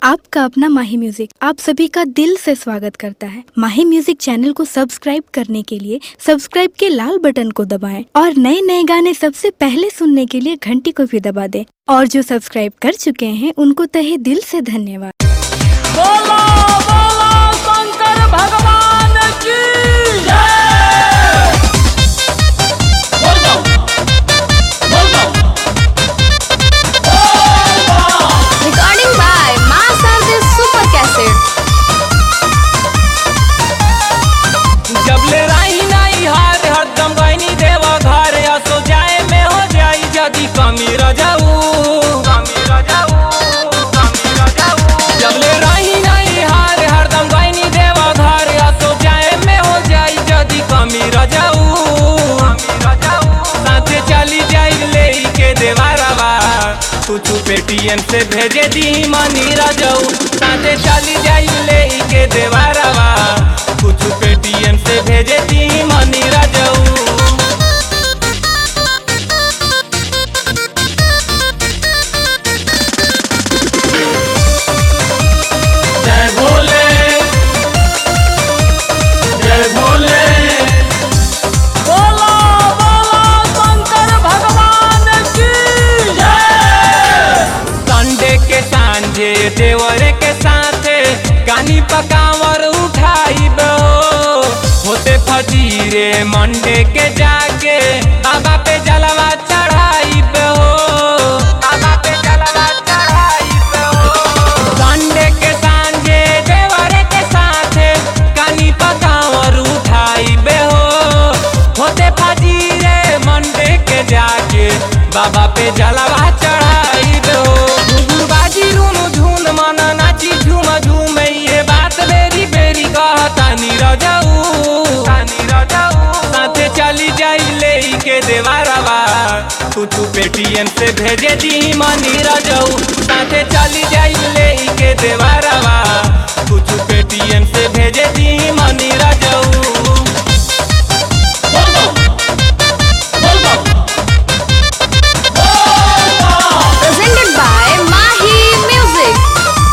आपका अपना माही म्यूजिक आप सभी का दिल से स्वागत करता है माही म्यूजिक चैनल को सब्सक्राइब करने के लिए सब्सक्राइब के लाल बटन को दबाएं और नए नए गाने सबसे पहले सुनने के लिए घंटी को भी दबा दें और जो सब्सक्राइब कर चुके हैं उनको तहे दिल से धन्यवाद बोलो बोलो शंकर भगवान की जय बोल दो बोल दो Recording by Master the Super Cassette. जब ले राही नहीं हार हरदम गईनी देव घर असो जाए में हो जाई जदी कमी रजाऊ कमी रजाऊ कमी रजाऊ जब ले राही नहीं हार हरदम गईनी देव घर असो जाए में हो जाई जदी कमी रजाऊ कमी रजाऊ साथे चली जाई ले के देवारवा कुछ पेटीएम से भेजे दी मनी रजाऊ साथे चली जाई ले के देवारवा कुछ पेटीएम से भेजे दी मनी रजाऊ जय भोले जय भोले बोलो बोलो शंकर भगवान की जय संडे के सांझे देवरे के साथे कानी पकावर उठाई होते फजीरे मंडे के जाके बाबा पे जलवा चढ़ाई हो बाबा पे जलवा चढ़ाई हो संडे के सांझे देवरे के साथे कानी पकावर उठाई हो होते फजीरे मंडे के जाके बाबा पे जलवा चढ़ाई हो घुघुर बाजी रूनु झून मन नाची झूम झूम ये बात बेरी बेरी कहता नीरजाऊ साथे चली जाई ले के देवारवा कुछ पेटीएम से भेजे दी मनी रजाऊ साथे चली जाई ले के देवारवा कुछ पेटीएम से भेजे दी मनी रजाऊ बोल दो बोल दो Presented by Mahi Music.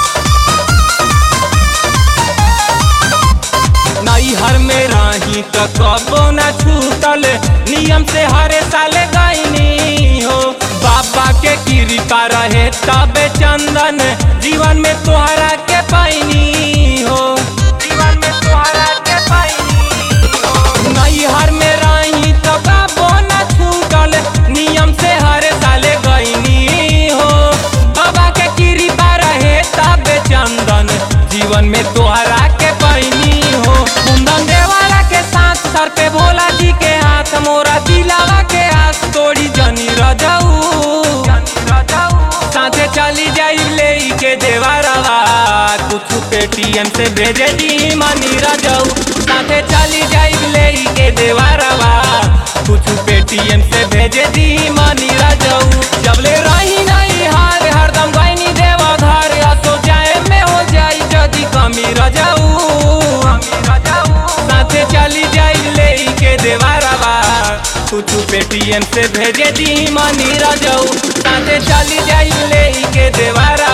नैहर में रही तो कबो न छूटल नियम से हरे साले गईनी हो बाबा के कृपा रहे तबे चंदन जीवन में तोहरा के पैनी हो जीवन में तोहरा के पैनी हो नैहर में रही तो कबो न छूटल नियम से हरे साले गईनी हो बाबा के कृपा रहे तबे चंदन जीवन में तोहरा के पैनी हो कुंदन देवाला के साथ सर पे भोला जी के हाथ मोरा दिलावा के आस तोड़ी जनी रजाऊ साथे चली जाई ले के देवारवा कुछ पेटीएम से भेजे दी मनी रजाऊ साथे चली जाई ले के देवारवा कुछ पेटीएम से भेजे दी मनी रजाऊ जब ले रही नहीं हार हरदम गईनी देवा घर असो जाए में हो जाई जदी कमी रजाऊ साथे चली जाई ले के देवारवा कुछ पेटीएम से भेजे दी मनी रजाऊ साथे चली जाई ले के देवारा